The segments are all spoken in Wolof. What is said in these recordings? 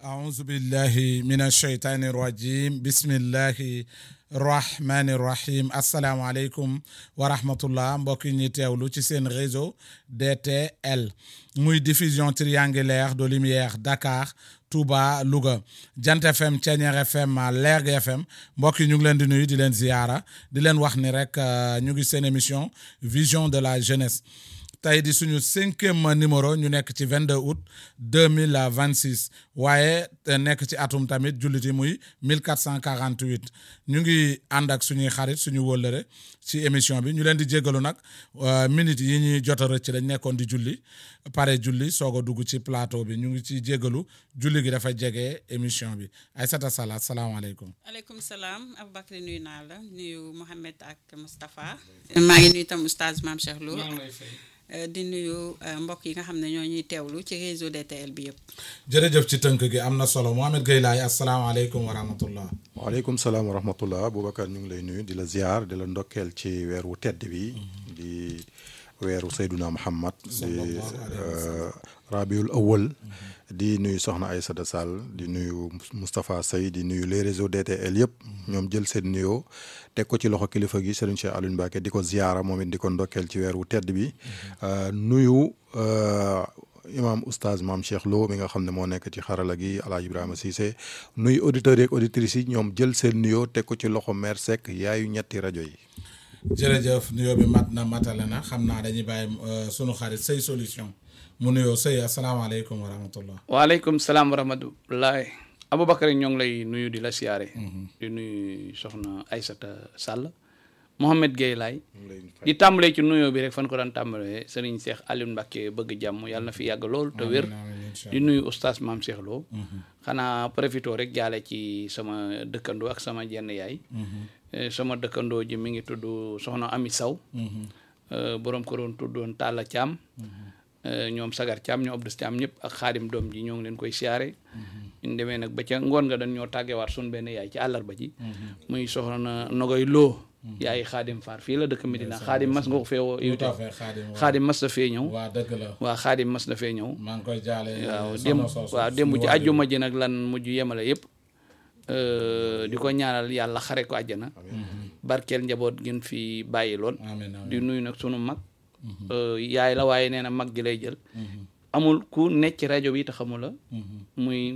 أعوذ بالله من الشيطان الرجيم بسم الله الرحمن الرحيم asalaamaaleykum wa rahmatullah mbokk yi ñuy teewlu ci seen réseau DTL muy diffusion triangulaire de lumière Dakar Touba Louga Jant FM Thiéniere FM Lergui FM mbokk yi ñu ngi leen di nuyu di leen ziyaara di leen wax ni rek ñu ngi seen émission vision de la jeunesse tey di suñu cinquième numéro ñu nekk ci 22 août 2026 waaye nekk ci atum tamit jullit yi muy 1448 ñu ngi ànd ak suñuy xarit suñu wóllëre ci émission bi ñu leen di jéggalu nag minutes yi ñuy jot a rëcc dañ nekkoon di julli pare julli soog a dugg ci plateau bi ñu ngi ci jéggalu julli gi dafa jege émission bi Aïssata Sall asalaamaaleykum aleykum salaam Aboubacry nuyu naa la nuyu Mohamed ak Moustapha maa ngi nuyu tam oustaz Mame Cheikh Lo di nuyu mbokk yi nga xam ne ñoo ñuy teewlu ci réseau DTL bi yëpp. jërëjëf ci tënk gi am na solo Mohamed Gueye Laye asalaamaaleykum wa rahmatullah. waaleykum salaam wa rahmatullah Boubacar ñu ngi lay nuyu di la ziar di la ndokkeel ci weer wu tedd bi. di weeru Seyduna Muhammad di rabiul awal di nuyu Soxna Aïssata Sall di nuyu Moustapha Sey di nuyu les réseaux DTL yëpp ñoom jël seen nuyoo teg ko ci loxo kilifa gi Serigne Cheikh Alioune Mbacké di ko ziara moom it di ko ndokkeel ci weer wu tedd bi nuyu imam oustaz Mame Cheikh Lo mi nga xam ne moo nekk ci xarala gi Alaaji Ibrahima Cissé nuyu auditeurs yeeg auditrices yi ñoom jël seen nuyoo teg ko ci loxo mère Seck yaayu ñetti rajo yi jërëjëf nuyoo bi mat na matale na xam naa dañuy bàyyi sunu xarit Sey solution mu nuyoo Sey asalaamaaleykum wa rahmatullah waaleykum salaam wa rahmatullah Aboubacar ñoo ngi lay nuyu di la siyaare di nuyu soxna Aïssata Sall Mohamed Gueye Laye di tàmbalee ci nuyoo bi rek fan ko daan tàmbalee Serigne Cheikh Alioune Mbacké bëgg jàmm yàlla na fi yàgg lool te wér di nuyu oustaz Mame Cheikh Lo xanaa profito rek jaale ci sama dëkkandoo ak sama jenn yaay sama dëkkandoo ji mi ngi tudd soxna Ami Saw borom ko doon tuddoon Talla Thiam ñoom Sagar Thiam ñoo Abdou Thiam ñëpp ak xaadim doom ji ñoo ngi leen koy siyaare ñu demee nag ba ca ngoon nga dañ ñoo tàggewaat sun benn yaay ci àllarba ji muy soxna Nogoy Lo yaay xaadim Faar fii la dëkk Medina xaadim mas nga ko fee woo yow tam xaadim mas na fee ñëw waa dëgg la waaw xaadim mas na fee ñëw maa ngi koy jaale waaw démb waaw démb ci àjjuma ji nag lan mujj yemale yëpp di ko ñaanal yàlla xare ko àjjana barkeel njaboot gën fi bàyyi lool di nuyu nag sunu mag yaay la waaye nee na mag ji lay jël amul ku nekk ci rajo bi te xamu la muy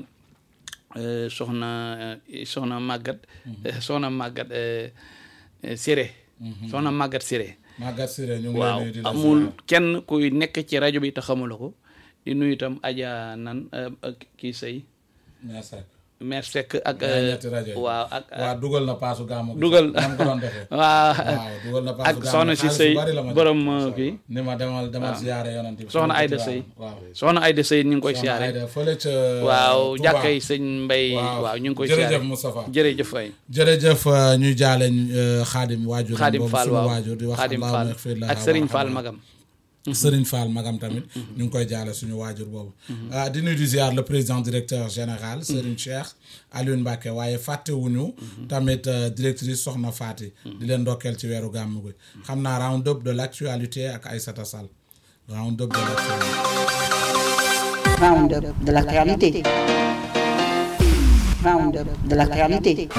soxna soxna màggat soxna màggat Siré soxna màggat Siré màggat Siré ñu ngi waaw amul kenn kuy nekk ci rajo bi te xamula ko di nuyu itam aja nan kii sëy mère Seck ak waaw ak waaw dugal na paasu gàmmu dugal nam ko doon defee waaw dugal na paasu ak soxna si sëy borom kii ni ma demal demal siyaare yonent bi soxna Ayda Sëy waaw soxna Ayda Sëy ñu ngi koy siyaare fële ca waaw jàkkay sëñ Mbay waaw ñu ngi koy siyaare jërëjëf Moustapha jërëjëf fay jërëjëf ñuy jaale xaadim waajur xaadim Fall waaw waajur di wax xaadim Fall ak Serigne Fall magam Serigne Fall magam tamit ñu ngi koy jaale suñu waajur boobu di nuyu di ziar le président directeur général Serigne Cheikh Alioune Mbacké waaye fàttewuñu tamit directrice Soxna Fati di leen ndokkeel ci weeru gàmmu gi xam naa round up de l'actualité ak Aïssata Sall round up de l'actualité round up de l'actualité round up de l'actualité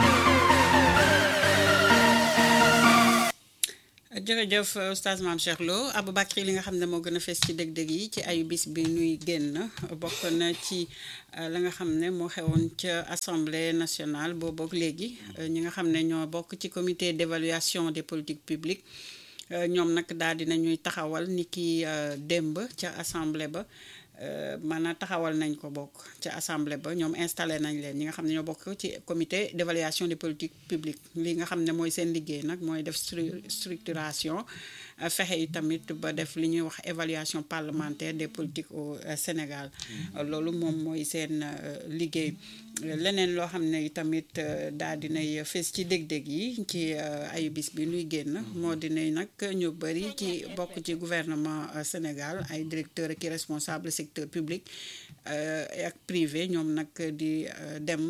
jërëjëf oustaz Mame Cheikh Lo Aboubacry li nga xam ne moo gën a fees ci dëgg-dëgg yi ci ayu bis bi nuy génn bokk na ci la nga xam ne moo xewoon ca assemblée nationale boobook léegi ñi nga xam ne ñoo bokk ci comité d'évaluation des politiques publiques ñoom nag daal dina ñuy taxawal ni ki démb ca assemblée ba maanaam taxawal nañ ko bokk ca assemblée ba ñoom installé nañ leen ñi nga xam ne ñoo bokk ci comité d'évaluation des politiques publiques li nga xam ne mooy seen liggéey nag mooy def structuration fexe yi tamit ba def li ñuy wax évaluation parlementaire des politiques au Sénégal loolu moom mooy seen liggéey leneen loo xam ne tamit daal dinay fees ci dég-dég yi ci ayu bis bi nuy génn moo dinay nag ñu bëri ci bokk ci gouvernement Sénégal ay directeur ak responsable secteur public ak privé ñoom nag di dem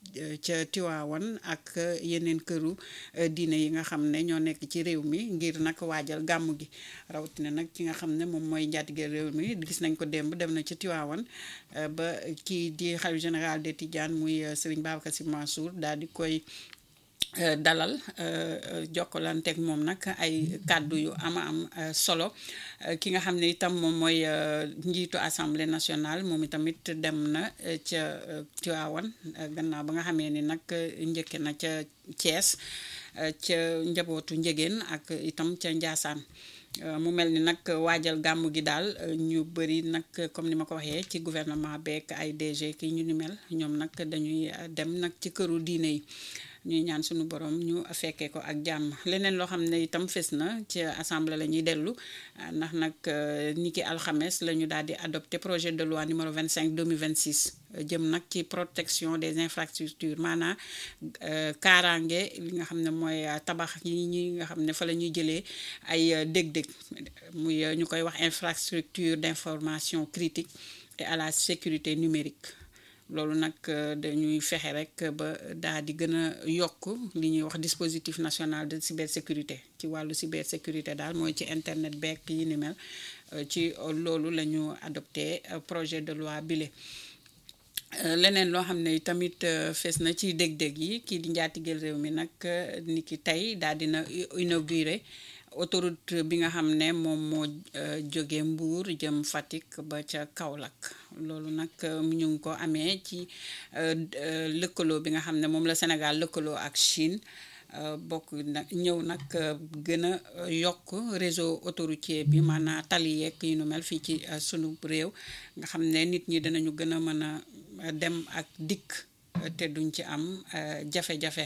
ca Tiwaawan ak yeneen këru diine yi nga xam ne ñoo nekk ci réew mi ngir nag waajal gàmmu gi rawatina nag ki nga xam ne moom mooy njaatige réew mi gis nañ ko démb dem na ca Tiwaawan ba kii di xalifa général des Tidianes muy Serigne Babacar Sy Mansour daal di koy dalal jokkalanteeg moom nag ay kàddu yu ama am solo ki nga xam ne itam moom mooy njiitu assemblée nationale moom itamit dem na ca Tiwaawan gannaaw ba nga xamee ni nag njëkke na ca Thiès ca njabootu njegéen ak itam ca Njaasaan mu mel ni nag waajal gàmmu gi daal ñu bëri nag comme ni ma ko waxee ci gouvernement beek ay DG ki ñu ni mel ñoom nag dañuy dem nag ci këru diine yi ñuy ñaan suñu borom ñu fekkee ko ak jàmm leneen loo xam ne itam fes na ci assemblée la ñuy dellu ndax nag ni ki alxames la ñu daal di adopté projet de loi numéro 25 2026 jëm nag ci protection des infrastructures maanaam kaaraange li nga xam ne mooy tabax yi ñi nga xam ne fa la ñuy jëlee ay dég-dég muy ñu koy wax infrastructure d'information critique et à la sécurité numérique loolu nag dañuy fexe rek ba daal di gën a yokk li ñuy wax dispositif national de cybersécurité ci wàllu cybersécurité daal mooy ci internet beek yi ni mel ci loolu la ñu adopté projet de loi bile leneen loo xam ne tamit fees na ci dég-dég yi kii di njaatigeel réew mi nag ni ki tey daal dina inauguré autoroute bi nga xam ne moom moo jóge Mbour jëm Fatick ba ca Kaolack loolu nag ñu ngi ko amee ci lëkkaloo bi nga xam ne moom la Sénégal lëkkaloo ak Chine bokk nag ñëw nag gën a yokk réseau autoroutier bi maanaam tali yeeg yu nu mel fii ci sunu réew nga xam ne nit ñi dinañu gën a mën a dem ak dikk te duñ ci am jafe-jafe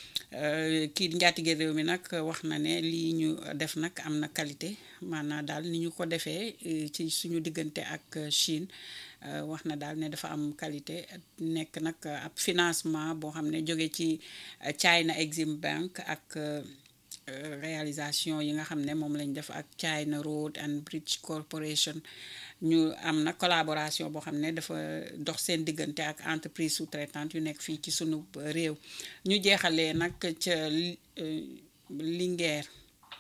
kii njaatige réew mi nag wax na ne lii ñu def nag am na qualité maanaam daal ni ñu ko defee ci suñu diggante ak Chine wax na daal ne dafa am qualité nekk nag ab financement boo xam ne jóge ci China Exim Bank ak réalisation yi nga xam ne moom lañ def ak China Road and Bridge Corporation ñu am na collaboration boo xam ne dafa dox seen diggante ak entreprise sous-traitante yu nekk fii ci sunu réew ñu jeexalee nag ca Linguère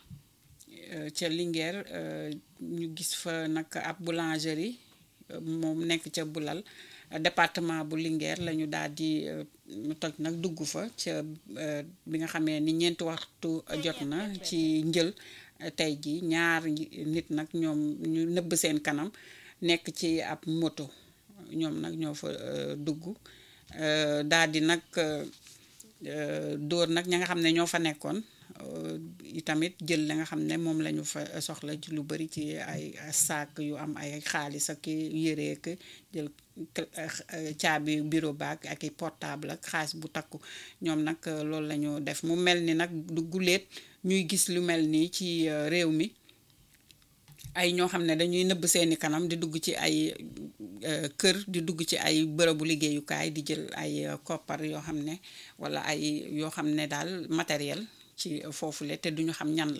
ca Linguère ñu gis fa nag ab boulangerie moom nekk ca Bulal département bu Linguère la ñu daal di toj nag dugg fa ca bi nga xamee ni ñeenti waxtu jot na ci njël tey ji ñaar nit nag ñoom ñu nëbb seen kanam nekk ci ab moto ñoom nag ñoo fa dugg daal di nag dóor nag ña nga xam ne ñoo fa nekkoon itamit jël la nga xam ne moom la ñu fa soxla ci lu bari ci ay saak yu am ay xaalis ak yére ak jël caabi bureau baag ak i portable ak xaalis bu takku ñoom nag loolu la ñu def mu mel ni nag du guléet ñuy gis lu mel nii ci réew mi ay ñoo xam ne dañuy nëbb seeni kanam di dugg ci ay kër di dugg ci ay bërëbu liggéeyukaay di jël ay koppar yoo xam ne walla ay yoo xam ne daal matériel ci foofule te duñu xam ñan la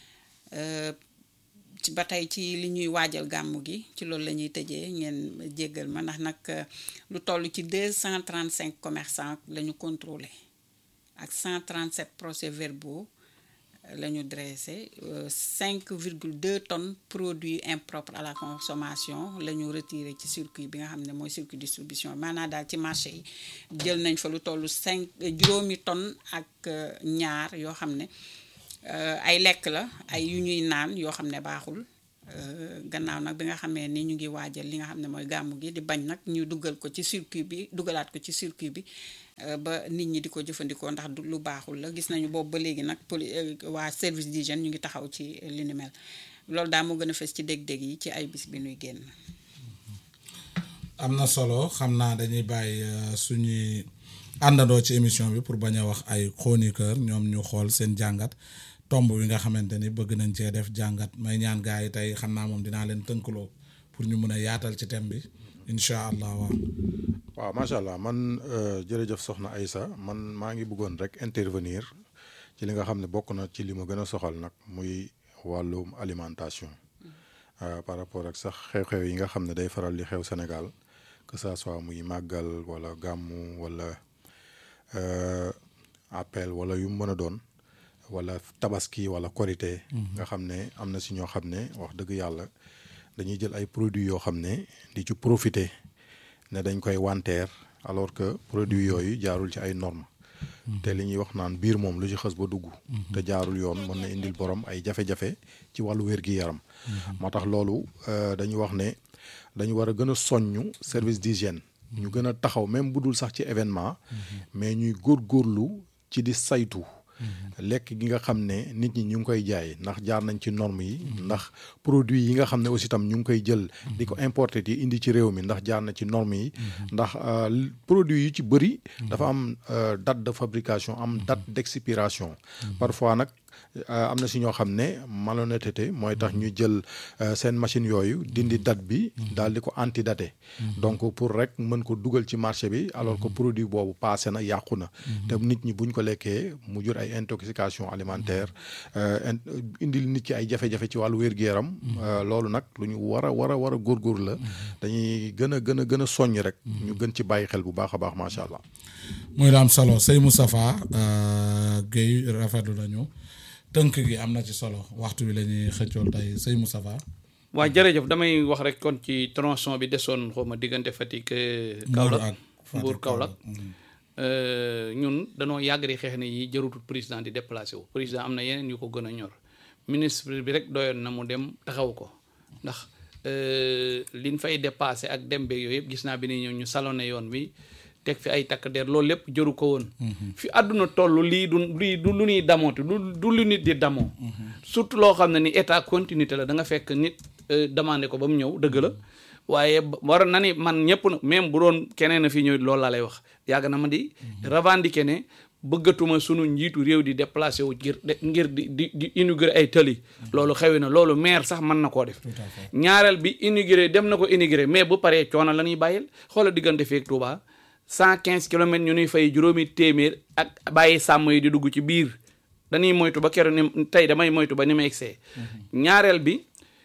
ci ba tey ci li ñuy waajal gàmmu gi ci loolu la ñuy tëjee ngeen jéggal ma ndax nag lu toll ci 235 commerçants la ñu contrôlé ak 137 procès verbaux la ñu dressé 5,2 tonnes produits impropres à la consommation la ñu retiré ci circuit bi nga xam ne mooy circuit distribution maanaam daal ci marché yi jël nañ fa lu toll 5 juróomi tonnes ak ñaar yoo xam ne ay lekk la ay yu ñuy naan yoo xam ne baaxul gannaaw nag bi nga xamee ni ñu ngi waajal li nga xam ne mooy gàmmu gi di bañ nag ñu dugal ko ci circuit bi dugalaat ko ci circuit bi ba nit ñi di ko jëfandikoo ndax lu baaxul la gis nañu boobu ba léegi nag poli waa service d'hygiène ñu ngi taxaw ci li ni mel loolu daal moo gën a fes ci dég-dég yi ci ay bis bi nuy génn. am na solo xam naa dañuy bàyyi suñuy àndandoo ci émission bi pour bañ a wax ay chroniqueur ñoom ñu xool seen jàngat tomb bi nga xamante ni bëgg nañ cee def jàngat may ñaan gars yi tey xam naa moom dinaa leen tënkaloo pour ñu mun a yaatal ci thème bi incha allah waaw. waaw macha allah man jërëjëf soxna Aïssa man maa ngi bëggoon rek intervenir ci li nga xam ne bokk na ci li ma gën a soxal nag muy wàllum alimentation par rapport ak sax xew-xew yi nga xam ne day faral di xew Sénégal que ça soit muy màggal wala gàmmu wala euh, appel wala yu mu mën a doon wala tabaski wala korité nga xam ne am na si ñoo xam ne wax dëgg yàlla dañuy jël ay produits yoo xam ne di ci profiter ne dañ koy wanteer alors que produits yooyu jaarul ci ay normes te li ñuy wax naan biir moom lu ci xës ba dugg te jaarul yoon mën na indil borom ay jafe-jafe ci wàllu wér-gi-yaram moo tax loolu euh, dañu wax ne dañu war a gën a soññu service d'hygiène ñu gën a taxaw même bu dul sax ci événement mais ñuy góorgóorlu ci di saytu lekk gi nga xam ne nit ñi ñu ngi koy jaay ndax jaar nañ ci normes yi ndax produit yi nga xam ne aussi tam ñu ngi koy jël di ko importer yi indi ci réew mi ndax jaar na ci normes yi ndax euh, l- produit yu ci bëri dafa am euh, date de fabrication am date d'expiration parfois nag euh, am na si ñoo xam ne malhonnêteté mooy tax ñu jël euh, seen machine yooyu dindi date bi daal di ko antidaté donc pour rek mën ko dugal ci marché bi alors que produit boobu passé na yàqu na te nit ñi buñ ko lekkee mu jur ay intoxication alimentaire euh, in- indil nit ki ay jafe-jafe ci wàllu wér-gu-yaram euh, loolu nag lu ñu war a war a war a góorgóor la dañuy gën a gën a gën a soññ rek ñu gën ci bàyyi xel bu baax a baax macha allah muy la am solo sëy Moustapha euh, Guèye rafetlu nañu tënk gi am na ci solo waxtu bi la ñuy xëccool tey sëy Moustapha waa jërëjëf damay wax rek kon ci tronçon bi desoon xaw ma diggante Fatick euh, Kaolack ak Fatick, Mbour Kaolack Mhm. Euh, ñun danoo yàgg di xeex ne yi jërutul président di déplacé wu président am na yeneen yu ko gën a ñor ministre bi rek doyoon na mu dem taxaw ko ndax euh, liñ fay dépassé ak dem beeg yooyu yëpp gis naa bi ni ñëw ñu salone yoon bi teg fi ay takk der loolu lépp jëru ko woon fi àdduna toll lii du lii du lu ñuy damooti du du lu nit di damoo surtout loo xam ne ni état continuité la da nga fekk nit euh, demandé ko ba mu ñëw dëgg la waaye ba- war na ni man ñëpp na même bu doon keneen a fi ñëw loolu laa lay wax yàgg na ma di revendiquer ne bëggatuma sunu njiitu réew di déplacé wu ngir de- ngir di di di inaugurer ay tëli loolu xewi na loolu maire sax mën na koo def ñaareel bi inauguré dem na ko inauguré mais bu paree coono la ñuy bàyyil xoola diggante feek Touba cent quinze kilomètres ñu nuy fay juróomi téeméer ak bàyyi sàmm yi di dugg ci biir dañuy moytu ba keroog ni tey damay moytu ba ni ma egsee ñaareel bi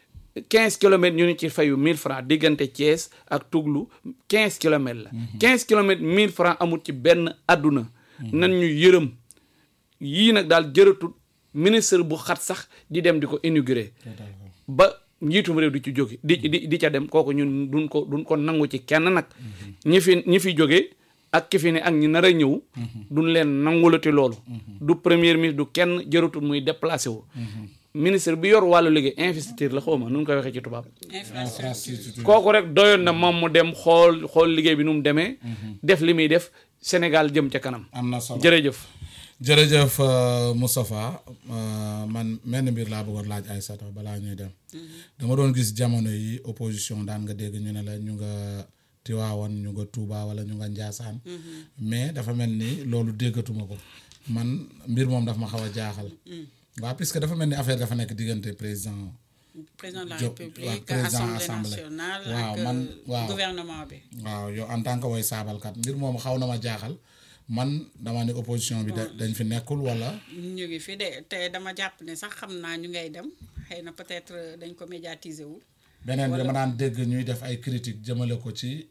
15 kilomètres ñu ni ci fayu 1000 francs diggante Thiès ak Touglu 15 kilomètres la 15 kilomètres 1000 francs amul ci benn àdduna nan ñu yërëm yii nag daal jërëtut ministre bu xat sax di dem di ko inaugurer ba njiitum réew di ci jóge di di di ca dem kooku ñun duñ ko duñ ko nangu ci kenn nag ñi fi ñi fi jóge ak ki fi ne ak ñi nar a ñëw duñ leen nangulati loolu du premier ministre du kenn jërëtut muy déplacé wu ministre bi yor wàllu liggéey investiture la xaw ma nu ñu koy waxee ci tubaab infrastructure kooku rek doyoon na moom mu dem xool xool liggéey bi nu mu demee def li muy def Sénégal jëm ca kanam am na solo jërëjëf jërëjëf euh, Moustapha euh, man menn mbir laa bëggoon laaj Aïssata balaa ñuy dem dama doon gis jamono yi opposition daan nga dégg ñu ne la ñu nga Tiwaawan ñu nga Touba wala ñu nga Njaasaan mais dafa mel ni loolu déggatuma ko man mbir moom dafa ma xaw a jaaxal waaw puisque dafa mel ni affaire dafa nekk diggante président président de la Jo- waaw, république président assemblée assemblée. nationale Waaw, ak man- euh, waaw. gouvernement bi waaw yow en tant que way saabalkat mbir moom xaw na ma jaaxal man dama ne opposition bi da- dañ fi nekkul wala ñu ngi fi de te dama jàpp ne sax xam naa ñu ngay dem xëy na peut-être euh, dañ ko médiatiser wul beneen bi dama daan dégg ñuy def ay critiques jëmale ko ci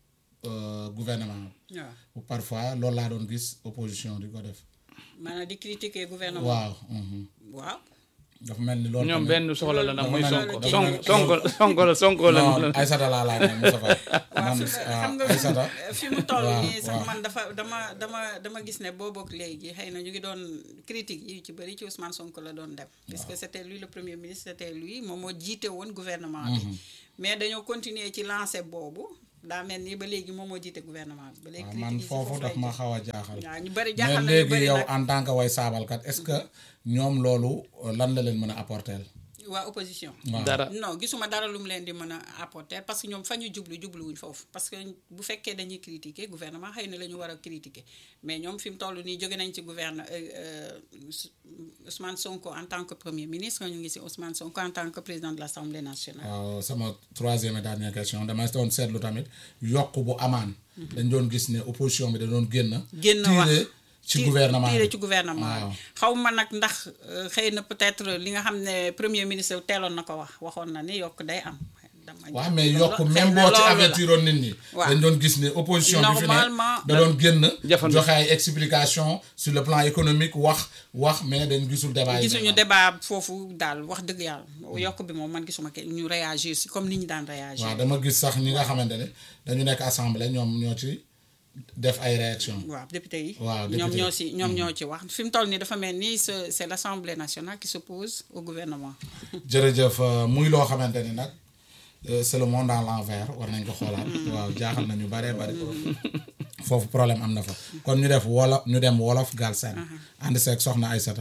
euh, gouvernement waaw parfois loolu laa doon gis opposition di ko def maanaam di critiquer gouvernement waaw mhm. waaw dafa mel ni loolu ñoom tamit- benn soxla la nag muy dafa sonko mel- sonko dafa mel- sonko sonko la sonko la non Aïssata laa laaj moom Moustapha waaw man fi ah, xam nga Aïssata fi mu toll waaw, nii sax waaw. man dafa dama dama dama gis ne boobu ak léegi xëy na ñu ngi doon critique yi ci bëri ci Ousmane Sonko la doon dem puisque c'était lui le premier ministre c'était lui moom moo jiite woon gouvernement bi mais dañoo continuer ci lancé boobu daa mel ni ba léegi moom moo jiite gouvernement bi ba léegi waaw man critique yi si foofu foofu daf lay ma jóg. xaw a jaaxal waaw ñu bëri mais jaaxal na ñu léegi bëri yow nag en tant que way saabalkat est-ce que ñoom loolu euh, lan la leen mën a apporter waa opposition waaw dara non gisuma dara lu mu leen di mën a apporter parce que ñoom fa ñu jublu jubluwuñ foofu parce que bu fekkee dañuy critiquer gouvernement xëy na la ñu war a critiquer mais ñoom fi mu toll nii jóge nañ ci gouverne euh, euh, Ousmane Sonko en tant que premier ministre ñu ngi si Ousmane Sonko en tant que président de l'Assemblée nationale. waaw sama troisième et dernière question dama doon seetlu tamit yokk bu amaan dañ doon gis ne opposition bi da doon génn génn wax tiire ci ti- gouvernement tiire bi. ci gouvernement waaw bi xaw ma nag ndax euh, xëy na peut-être li nga xam ne premier ministre teeloon na ko wax waxoon na ni yokk day am dama waaw jàpp mais loolu- yokk xëy même na boo ci loolu la. avertiroon nit ñi Waaw. dañ doon gis ne opposition bi fi ne Normalement, da doon génn Jafandu. joxe ay explication sur le plan économique wax wax mais dañ gisul débat yi gisuñu débat foofu daal wax dëgg yàlla yokk bi moom man gisuma ke ñu réagir si comme ni ñu daan réagir waaw dama gis sax ñi nga xamante ne dañu nekk assemblée ñoom ñoo ci def ay réaction waaw député yi Waaw, ñoom député ñoo yi. si ñoom ñoo ci wax fi mu toll nii dafa mel ni c'est c'est l'Assemblée nationale qui s'oppose au gouvernement jërëjëf euh, muy loo xamante ni nag euh, c'est le monde à l'envers war nañ ko xoolaat waaw jaaxal nañu bare bare foofu problème am na fa kon ñu def wolof ñu dem wolof Galsen ànd seeg soxna Aysata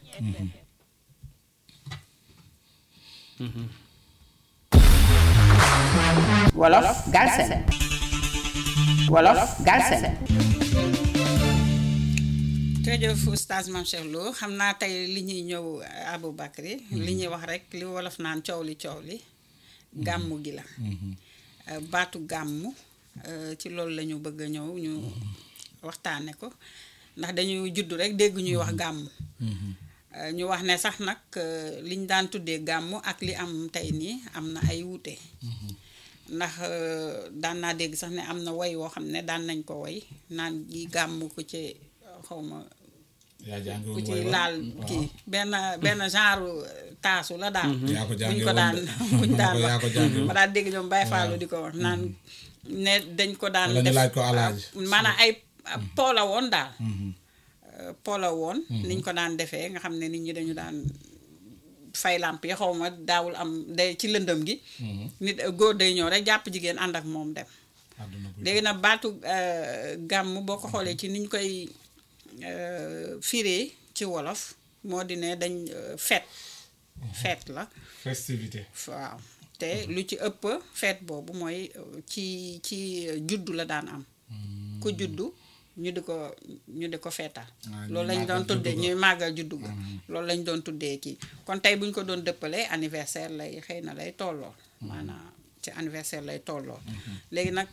Wolof Galsen Wolof Galsen jërëjëf oustaz Mame Cheikh Lo xam naa tey li ñuy ñëw Aboubacry li ñuy wax rek li wolof naan coow li coow li gàmmu gi la Euh, baatu gàmmu euh, ci loolu la ñu bëgg a ñëw ñu waxtaane ko ndax dañuy judd rek dégg ñuy wax gàmmu Euh, ñu wax ne sax nag euh, liñ daan tuddee gàmmu ak li am tey nii am na ay wuute ndax euh, daan naa dégg sax ne am na woy woo xam ne daan nañ ko woy naan yi gàmmu ko ci xawma yaa jàngi ku woon ci mooy lan? laal Waaw. kii benn benn genre taasu la daal yaa ko buñ jàngi ko woon daan de. buñ daan yaa wax ko jàngi woon. ma daan dégg ñoom Baye Fallou di ko wax naan ne dañ ko daan Wala ñu laaj ko alaaji. maanaam ay poola woon daal Euh, poola woon niñ ko daan defee nga xam ne nit ñi dañu daan fay làmp yi xaw ma daawul am day ci lëndëm gi nit góor day ñëw rek jàpp jigéen ànd ak moom dem àdduna bu léegi nag baatu euh, gàmm boo ko xoolee ci niñ koy euh, firee ci wolof moo di ne dañ euh, fête fête la festivité waaw te lu ci ëpp fête boobu mooy euh, ci ci juddu la daan am ku juddu ñu di ko ñu di ko feetal Ah, ñu loolu lañ màggal doon tuddee juddu ga. ñuy màggal juddu ga loolu lañ doon tuddee kii kon tey bu ñu ko doon dëppalee anniversaire lay xëy na lay tollool maanaam ci anniversaire lay tollool léegi nag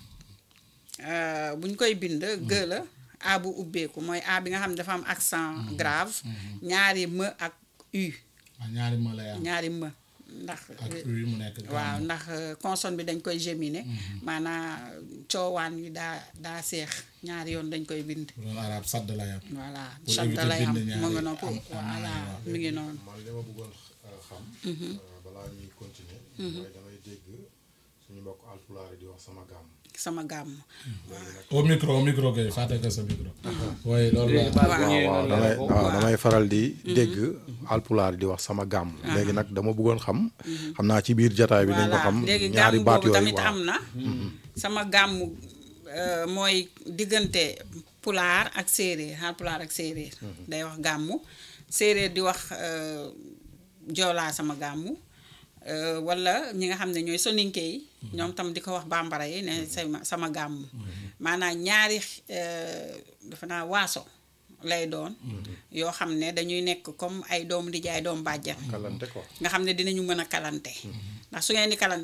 euh, bu ñu koy bind gë la a bu ubbeeku mooy a bi nga xam ne dafa am accent grave ñaari m ak u waaw ñaari ma lay am ñaari m ndax ak uy mu nekk waaw gàmm. ndax euh, consonne bi dañ koy géminer maanaam coowaan yi daa daa seex ñaari yoon dañ koy bind bu doon arab sadd lay am voilà Pour shadda éviter lay am bind ñaari mu ngi noonu pour am- am voilà ñaari waaw. mi ngi noonu man li ma bëggoon euh, xam. euh, balaa ñuy continuer. mooy damay dégg suñu mbokk alpulaar yi di wax sama gàmm. sama gàmm au micro au micro kay fàtte ko sa micro oui loolu la baat bu waaw. ñëwee waaw noonu damay la ko. waaw damay faral di dégg alpulaar di wax sama gàmm. léegi nag dama bëggoon xam. xam naa ci biir jataay bi nañ ko voilà xam léegi ñaari gàmm baat boobu yooyu tamit waaw. am na sama gàmm euh, mooy diggante pulaar ak séeréer xaal pulaar ak séeréer day wax gàmmu séeréer di wax euh, joolaa sama gàmmu euh, wala ñi nga xam ne ñooy soninke yi ñoom tam di ko wax bambara yi ne sama sama gàmmu maanaam ñaari euh, dafa naa waaso lay doon yoo xam ne dañuy nekk comme ay doomu nijaay doomu bàjjan kalante quoi. nga xam ne dinañu mën a kalante ndax su ngeen di kalan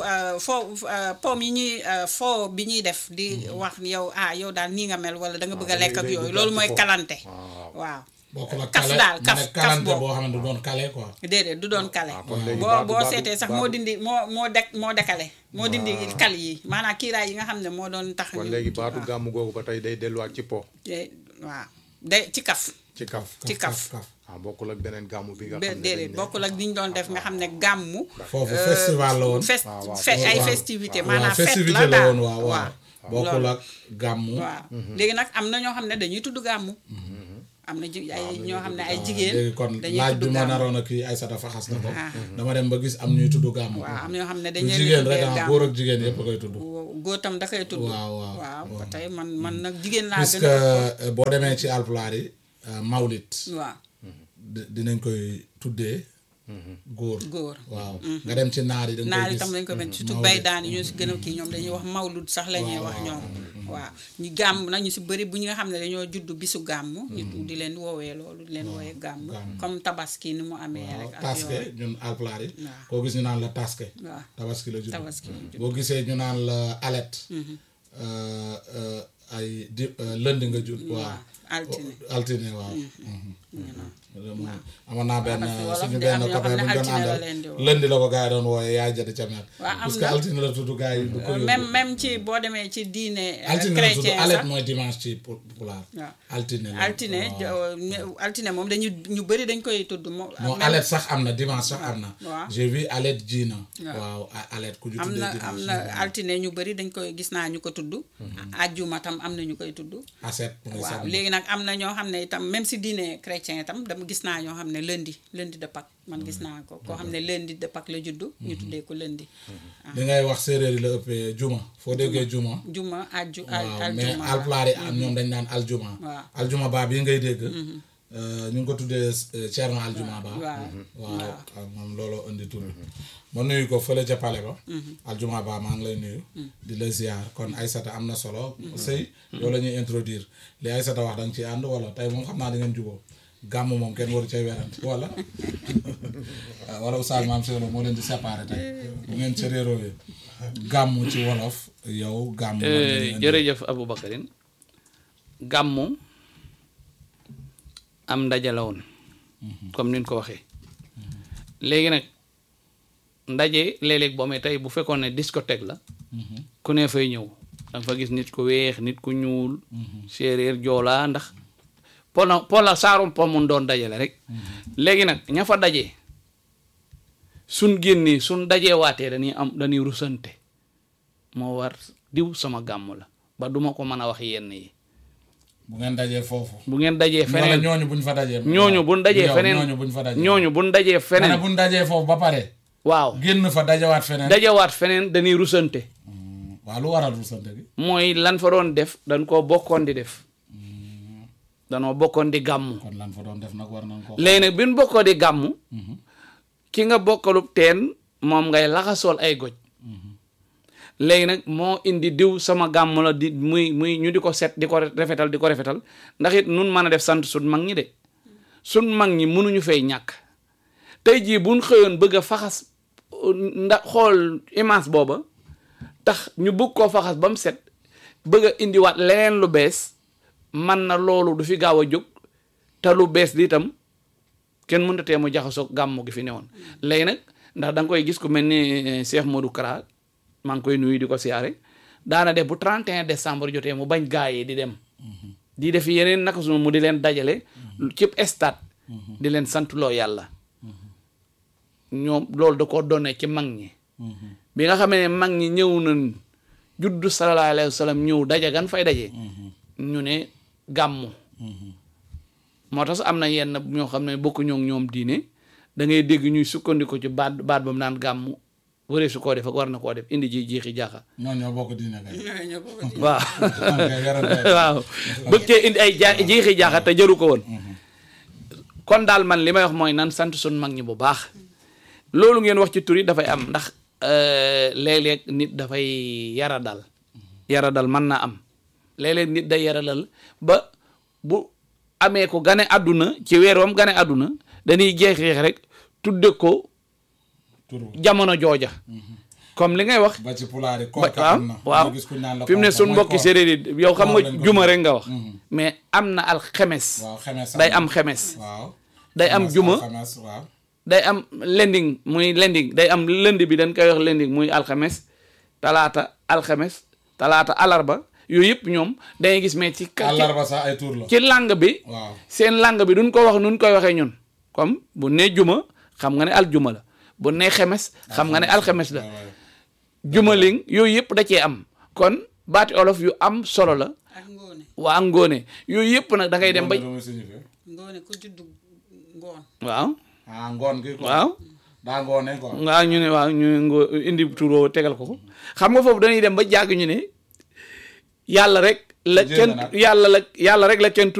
foo poom yi ñuy foo bi ñuy def di wax yow ah yow daal nii nga mel wala da nga bëgg a Ah, lekk ak day- day yooyu dugg loolu ci mooy fo. kalante waaw. waaw bokkul ak kaf kale daal, mu kaf- nekk kaf kalante boobu. boo xam ne du doon kale quoi déedéet du doon kale ah, kon léegi boo baatu- boo baatu- seetee sax moo baatu- dindi moo moo dek moo dekale moo dindi kal yi maanaam kiiraay yi nga xam ne moo doon tax kon ñu- léegi baatu waaw. gàmm googu ba tey day delluwaat ci po. te- waaw day ci kaf ci kaf. ci kaf ah bokkul ak beneen gàmm bi nga be- xam ne dañ déedéet ne- bokkul ak li ñu doon def nga xam ne gàmmu foofu festival la woon fest waaw, waaw. fe- ay waaw. festivité waaw maanaam fête festivité la la daal woon waaw waaw bokkul loolu. ak gàmmu waaw léegi nag am na ñoo xam ne dañuy tudd gàmmu am na ji ay ñoo xam ne ay jigéen léegi kon dañuy laaj bi tudd ma gàmmu naroon a kii Aysata faxas na ko Ah. dama dem ba gis am ñuy tudd gàmmu waaw am na ñoo xam ne du dañuy jigéen rek tuddee ah gàmmu góor ak jigéen yëpp a koy tudd góor tam da koy tudd Waaw, waaw, waaw ba waaw. tey man man nag jigéen laa puisque gën a euh, boo demee ci alpulaar yi euh, mawlit waaw di- dinañ koy tuddee góor góor waaw nga dem ci naar yi da nga naar koy itam gis dañ ko mel surtout Mawlid. bay daan yi ñoo si gën a kii ñoom dañuy wax mawlud sax la ñuy wax ñoom waaw ñu gàmm nag ñu si bëri bu ñi nga xam ne dañoo judd bisu gàmm ñu di leen woowee loolu di leen woowee gàmm comme tabaski ni mu amee waaw rek ak taske yooyu ñun alpulaar yi Waaw. koo gis ñu naan la taske waaw tabaski la judd Tabaski la judd. boo gisee ñu naan la alet euh, euh, ay di euh, lënd nga judd waaw altine altine waaw amoon naa benn parce que wolof suñu de benn am ñoo copain xam ne bu ñu doon altine la àndal leen di woo. lëndi la ko gars yi doon wooye yaay jënd ca meer Waaw, am parce que na. altine la tudd gars yi du ko yóbbu même même ci boo demee ci diine euh, altine la tudd chrétien alet sax mooy dimanche ci pu- pulaar waaw altine la altine waaw. jo- ne- altine moom dañu ñu bëri dañ koy tudd moom non même- alet sax am na dimanche sax am na waaw. j'ai vu alet jiina Waaw. waaw a- alet ku ju am tuddee na dimanche am na altine ñu bëri dañ koy gis naa ñu ko tudd ajjuma tam am na ñu koy tudd aset mooy waaw samedi. léegi nag am na ñoo xam ne itam même si diine chrétien itam dama gis naa ñoo xam ne lundi lundi de Pâques man gis naa ko koo xam ne lundi de Pâques la juddu ñu tuddee ko lundi li ngay wax séeréer yi la ëppee juma foo déggee juma juma ajju waaw mais aljuma alpulaar yi am ñoom dañ naan aljuma Waaw. aljuma baa bii ngay dégg euh, ñu ngi ko tuddee euh, Thierno aljuma ba waaw waaw ak moom looloo indi tur bi ma nuyu ko fële ca pale ba aljuma ba maa ngi lay nuyu di la ziar kon Aysata am na solo sëy yow la ñuy introduire li Aysata wax da nga ci ànd wala tey moom xam naa di ngeen juboo gàmm moom kenn waru cay werante wala waaw wala Oustaz Mame Cheikh Lo moo leen di séparé tey bu ngeen ca réeroo yi gàmm ci wolof yow gàmm lan ngeen di indi? jërëjëf Aboubacarine gàmmu am ndaje la woon comme ni ñu ko waxee léegi nag ndaje léeg-léeg boo amee tey bu fekkoon ne discothèque la ku ne fay ñëw danga fa gis nit ku weex nit ku ñuul séeréer joolaa ndax pola pola saarum po mun doon dajale rek léegi nag ña fa daje suñ génnee suñ dajee waatee dañuy am dañuy rusante moo war diw sama gàmm la ba duma ko mën a wax yenn yi bu ngeen dajee foofu. bu ngeen dajee wala feneen ñooñu buñ fa dajee. ñooñu buñ dajee yow feneen ñooñu buñ fa dajee. ñooñu buñ dajee ma ne feneen buñ dajee foofu ba pare. waaw génn fa dajawaat feneen. dajewaat feneen dañuy rusante waaw lu waral rusante gi. mooy lan fa doon def dañ koo bokkoon di def danoo bokkoon di gàmmu kon lan fa doon def nag war nañ ko. léegi nag bi ñu bokkoo di gàmmu ki nga bokkalub teen moom ngay laxasool ay goj léegi nag moo indi diw sama gàmm la di muy muy ñu di ko set di ko rafetal di ko rafetal ndax it nun mën a def sant sun mag ñi de sun mag ñi mënuñu fay ñàkk tey jii buñ xëyoon bëgg a faxas ndax xool image booba tax ñu bëgg koo faxas ba mu set bëgg a indiwaat leneen lu bees man na loolu du fi gaaw a jóg te lu bees di itam kenn mënta tee mu jaxasoo gàmmu gi fi newoon léegi nag ndax da nga koy gis ku mel ni Cheikh Modou Kara maa ngi koy nuyu di ko siyaare daana def bu 31 décembre jotee mu bañ gaa yi di dem di def yeneen naka sunu mu di leen dajale cib stade di leen santloo yàlla ñoom loolu da ko donne ci mag ñi bi nga xamee ne mag ñi ñëw nañ juddu sallallahu alayhi wa sallam ñëw daje gan fay daje ñu ne gàmmu moo tax am na yenn ñoo xam ne bokku ñoo ñoom diine da ngay dégg ñuy sukkandiku ci baat baat ba mu naan gàmmu waree su koo def ak war na koo def indi ji jiixi jaaxa ñoo ñoo bokk diine kay. ñoo ko bëgg. waaw ok werante. waaw bëgg cee indi ay jaa jiixi jaaxa te jaru ko woon kon daal man li may wax mooy nan sant sun mag ñi bu baax loolu ngeen wax ci tur yi dafay am ndax euh, léeg-léeg nit dafay yara dal yara dal mën naa am léeg-léeg nit day yara dal ba bu amee ko gane àdduna ci weer wam gane àdduna dañuy jeexeex rek tudde ko turu jamono jooja comme li ngay wax ba ci pulaar yi ba kooka waaw am na. waaw nga gis ku naan la fi mu ne kooka suñ mooy mbokki koor. séeréer yi yow xam Koor nga lañ ko juma tuddee. rek nga wax mais am na alxemes waaw xemes day am xemes waaw. day am Xemes, juma alxames, waaw. day am lending muy lending day am lënd bi dañ koy wax lending muy alxemes talaata alxemes talaata alarba yooyu yëpp ñoom dangay gis mais ci ka- ci àllarba sax ay tur la. ci langue bi waaw. seen langue bi duñ ko wax nuñ koy waxee ñun comme bu nee juma xam nga ne aljuma la bu nee xemes xam nga ne alxemes la waaw, waaw. jumaling yooyu yëpp da cee am kon baati olof yu am solo la ak ngoone waa ngoone yooyu yëpp nag da ngay dem ba Ngoon la muy signifié. ngoone ku juddu ngoon waaw ah ngoon gi quoi. waaw daa ngoone quoi. waaw ñu ne waaw ñu ne ngo indi turoo tegal ko ko xam nga foofu dañuy dem ba jàgg ñu ne yàlla rek la Jéem kenn a nag. yàlla la yàlla rek la kenn